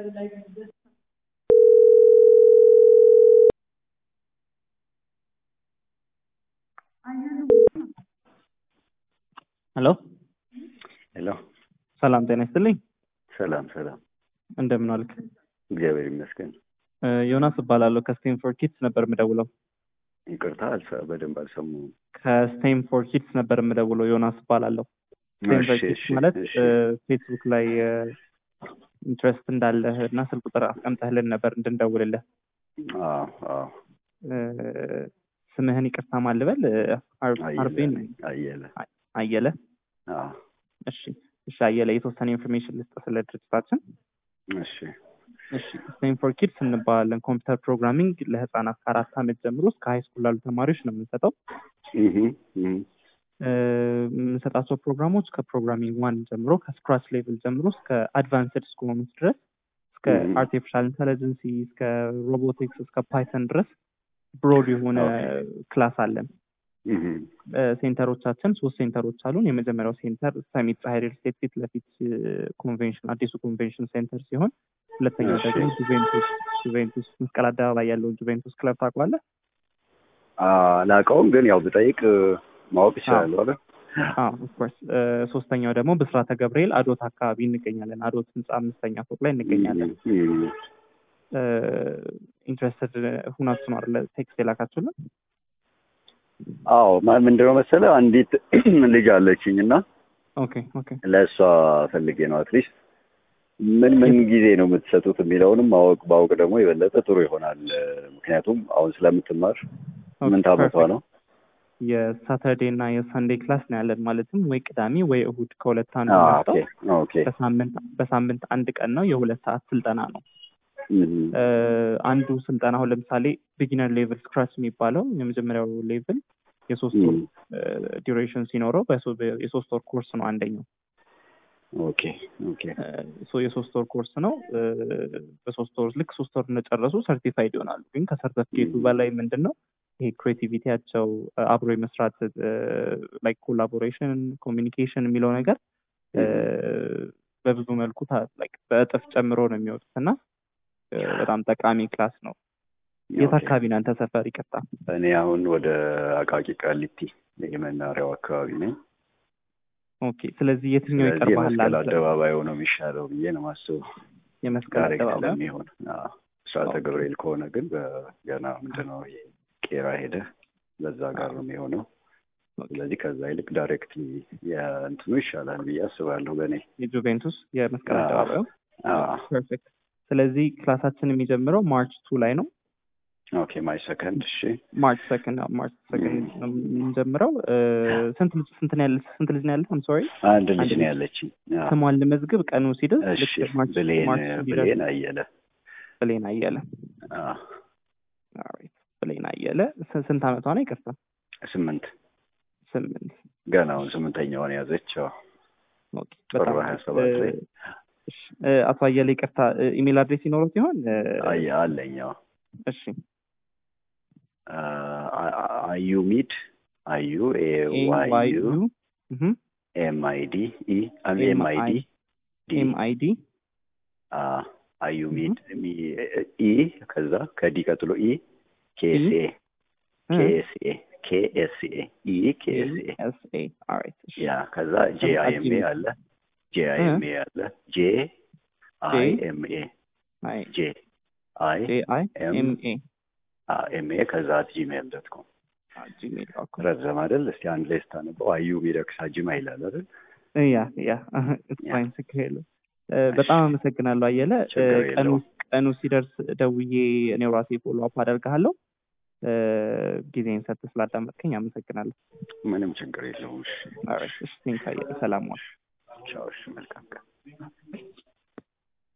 ሄሎ ሄሎ ሰላም ጤና ይስጥልኝ። ሰላም ሰላም፣ እንደምን ዋልክ? እግዚአብሔር ይመስገን። እ ዮናስ እባላለሁ ከስቴንፎርድ ኪድስ ነበር የምደውለው። ይቅርታ አልሰ- በደንብ አልሰማሁም። ከስቴንፎርድ ኪድስ ነበር የምደውለው። ዮናስ እባላለሁ። ስቴንፎርድ እሺ፣ ኪድስ እሺ፣ ማለት እሺ። እ ፌስቡክ ላይ ኢንትረስት እንዳለህ እና ስልክ ቁጥር አስቀምጠህልን ነበር እንድንደውልልህ። አዎ፣ አዎ። እ ስምህን ይቅርታ ማልበል አርቤን አየለ አየለ። አየለ። አዎ፣ እሺ፣ እሺ አየለ፣ የተወሰነ ኢንፎርሜሽን ልስጥ ስለ ድርጅታችን። እሺ፣ እሺ ስቴንፎርድ ኪድስ እንባላለን። ኮምፒውተር ፕሮግራሚንግ ለህፃናት ከአራት ዓመት ጀምሮ እስከ ሀይ ስኩል ላሉ ተማሪዎች ነው የምንሰጠው። እህ፣ እህ፣ እ የምንሰጣቸው ፕሮግራሞች ከፕሮግራሚንግ ዋን ጀምሮ ከስክራች ሌቭል ጀምሮ እስከ አድቫንስድ እስከሆኑት ድረስ እስከ Mhm. አርቲፊሻል ኢንቴሊጀንሲ እስከ ሮቦቲክስ እስከ ፓይተን ድረስ ብሮድ የሆነ ክላስ አለን። እህ፣ እ ሴንተሮቻችን ሶስት ሴንተሮች አሉን። የመጀመሪያው ሴንተር ሰሚት ፀሐይ ሪል ስቴት ፊት ለፊት ኮንቬንሽን አዲሱ ኮንቬንሽን ሴንተር ሲሆን ሁለተኛው እሺ። ደግሞ ጁቬንቱስ ጁቬንቱስ መስቀል አደባባይ ያለውን ጁቬንቱስ ክለብ ታውቀዋለህ? አላውቀውም፣ ግን ያው ብጠይቅ ማወቅ ይችላሉ አይደል? ኦፍኮርስ ሶስተኛው ደግሞ ብስራተ ገብርኤል አዶት አካባቢ እንገኛለን። አዶት ህንፃ አምስተኛ ፎቅ ላይ እንገኛለን። እህ፣ እህ። ኢንትረስትድ ሁናችሁ ነው አይደለ ቴክስት የላካችሁልን? አዎ፣ ማ- ምንድነው መሰለህ አንዲት ልጅ አለችኝ እና ኦኬ ኦኬ ለእሷ ፈልጌ ነው አትሊስት ምን ምን ጊዜ ነው የምትሰጡት የሚለውንም ማወቅ ባወቅ ደግሞ የበለጠ ጥሩ ይሆናል። ምክንያቱም አሁን ስለምትማር ስምንት ዓመቷ ነው። የሳተርዴ እና የሰንዴ ክላስ ነው ያለን። ማለትም ወይ ቅዳሜ ወይ እሁድ ከሁለት አንዱ አዎ፣ መርጠው ኦኬ ኦኬ። በሳምንት በሳምንት አንድ ቀን ነው የሁለት ሰዓት ስልጠና ነው። እህ፣ እ አንዱ ስልጠና አሁን ለምሳሌ ቢጊነር ሌቭል ስክራች የሚባለው የመጀመሪያው ሌቭል የሶስት ወር ዲዩሬሽን ሲኖረው በሶ- የሶስት ወር ኮርስ ነው አንደኛው ኦኬ ኦኬ። ሶ የሶስት ወር ኮርስ ነው። እ በሶስት ወር ልክ ሶስት ወር እንደጨረሱ ሰርቲፋይድ ይሆናሉ። ግን ከሰርተፊኬቱ Mhm. በላይ ምንድን ነው ይሄ ክሬቲቪቲያቸው አብሮ የመስራት ላይክ ኮላቦሬሽን ኮሚኒኬሽን የሚለው ነገር እ በብዙ መልኩ ታ- like በእጥፍ ጨምሮ ነው የሚወጡት እና እ በጣም ጠቃሚ ክላስ ነው። የት ኦኬ። አካባቢ ነው አንተ ሰፈር? ይቅርታ። እኔ አሁን ወደ አቃቂ ቃሊቲ የመናሪያው አካባቢ ነኝ። ኦኬ። ስለዚህ የትኛው ስለዚህ ይቀርባል? የመስቀል አንተ? አደባባዩ ነው የሚሻለው ብዬ ነው ማስበው። የመስቀል ዳይሬክት አደባባይ ለሚሆን አዎ። ስራተ ኦኬ። ገብርኤል ከሆነ ግን በገና ምንድነው ይሄ ቄራ ሄደ በዛ ጋር ነው የሚሆነው። ኦኬ። ስለዚህ ከዛ ይልቅ ዳይሬክት የእንትኑ ይሻላል ብዬ አስባለሁ በእኔ የጁቬንቱስ የመስቀል አዎ። አደባባዩ አዎ። ፐርፌክት። ስለዚህ ክላሳችን የሚጀምረው ማርች ቱ ላይ ነው። ኦኬ ማይ ሰከንድ እሺ ማርች ሰከንድ ማርች ሰከንድ ነው የምንጀምረው። እ ስንት ልጅ ስንት ነው ያለ ስንት ልጅ ነው ያለ? አም ሶሪ አንድ ልጅ አንድ ነው ልጅ። ያለችኝ አዎ። ስሟን ልመዝግብ። ቀኑ ሲደርስ እሺ ልክ ማርች ብሌን ማርች ሲደርስ ብሌን አየለ ብሌን አየለ አዎ። ኦልራይት፣ ብሌን አየለ ስ- ስንት አመቷ ነው? ይቅርታ ስምንት ስምንት ገና አሁን ስምንተኛውን ያዘች አዎ። ኦኬ። ጥር በጣም ሀያ ሰባት ላይ እ፣ እሺ፣ እ፣ አቶ አየለ ይቅርታ፣ እ፣ ኢሜል አድሬስ ይኖሩት ይሆን? እ፣ አየ አለኝ አዎ። እሺ አዩ ሚድ አዩ ኤ ኤ ዋይ ዋይ ዩ ዩ ኤም አይ ዲ ኢ ኤም አይ ዲ ዲ ኤም አይ ዲ አዩ ሚድ ኢ ከዛ ከዲ ቀጥሎ ኢ ኬኤስኤ ኬኤስኤ ኬኤስኤ ኢ ኬኤስኤ ኤስ ኤ ኦልራይት። እሺ ያ ከዛ ጄ አይ ኤም ኤ አለ ጄ አይ ኤም ኤ አለ ጄ አይ ኤም ኤ አይ ጄ አይ ጄ አይ ኤም ኤም ኤ ኤም ኤ ከዛ አት ጂሜል ዶት ኮም ጂሜል ዶት ኮም ረዘም አይደል? እስቲ አንድ ላይ ስታነበው አዩ ሚደቅሳ ጅማ ይላል አይደል? ያ ያ ፋይን ችግር የለውም። እ፣ በጣም አመሰግናለሁ አየለ። እ፣ ችግር ቀኑ የለውም። ቀኑ ሲደርስ ደውዬ እኔው ራሴ ፎሎ አፕ አደርግሃለሁ። እ፣ ጊዜን ሰጥተህ ስላዳመጥከኝ አመሰግናለሁ። ምንም ችግር የለውም። እሺ ኦልራይት፣ እሺ ቴንክ አየለ። ሰላም ዋል። ቻው። እሺ መልካም ቀን።